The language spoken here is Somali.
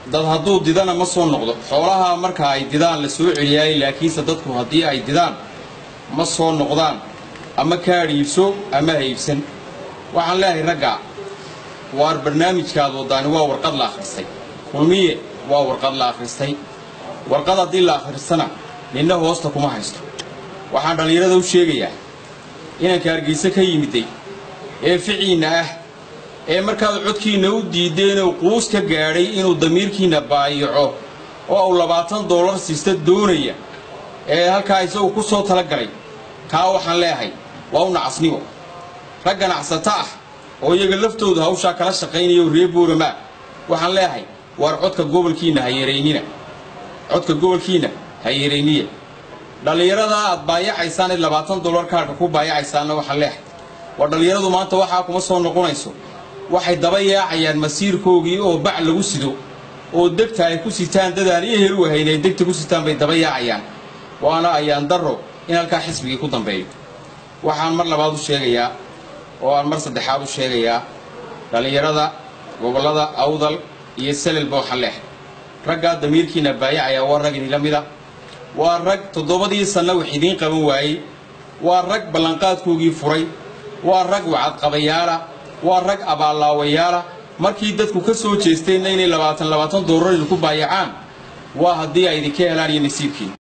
dad hadduu didana ma soo noqdo xoolaha marka ay didaan la soo celiyaay laakiinse dadku haddii ay didaan ma soo noqdaan ama kaadh iibso ama ha iibsan waxaan leeyahay ragga waar barnaamijkaad wadaani waa warqad la akhristay kulmiye waa warqad la akhristay warqad haddii la akhristana ninna hoosta kuma haysto waxaan dhallinyarada u sheegayaa inanka hargayse ka yimiday ee ficiinna ah ee markaad codkiinna u diideenoo quus ka gaadhay inuu damiirkiinna baayico oo uu labaatan dollar siista doonaya ee halkaa isagu ku soo tala galay kaa waxaan leeyahay waa u nacasnimo rag ganacsato ah oo iyaga laftoodu hawshaa kala shaqaynaya oo reer boorama waxaan leeyahay waar codka gobolkiinna ha yaraynina codka gobolkiinna ha yarayniya dhallinyarada aad baayacaysaan ee labaatan dollar kaarhka ku baayacaysaanna waxaan leeyahay waa dhallinyaradu maanta waxaa kuma soo noqonayso waxay daba yaacayaan masiirkoogii oo bac lagu sido oo degta ay ku sitaan dadaan iyo helu ahayn ay degta ku sitaan bay daba yaacayaan waana ayaan darro in halkaa xisbigii ku dambeeyo waxaan mar labaad u sheegayaa oo aan mar saddexaad u sheegayaa dhallinyarada gobollada awdal iyo selelba waxaan leehay raggaa damiirkiina baayacaya waa rag idinla mida waa rag toddobadii sanna wax idiin qaban waayey waa rag ballanqaadkoogii furay waa rag wacadqabayaala waa rag abaallaawayaala markii dadku ka soo jeesteenna inay labaatan labaatan doolar idinku baayacaan waa haddii ay idinka helaan iyo nasiibkiina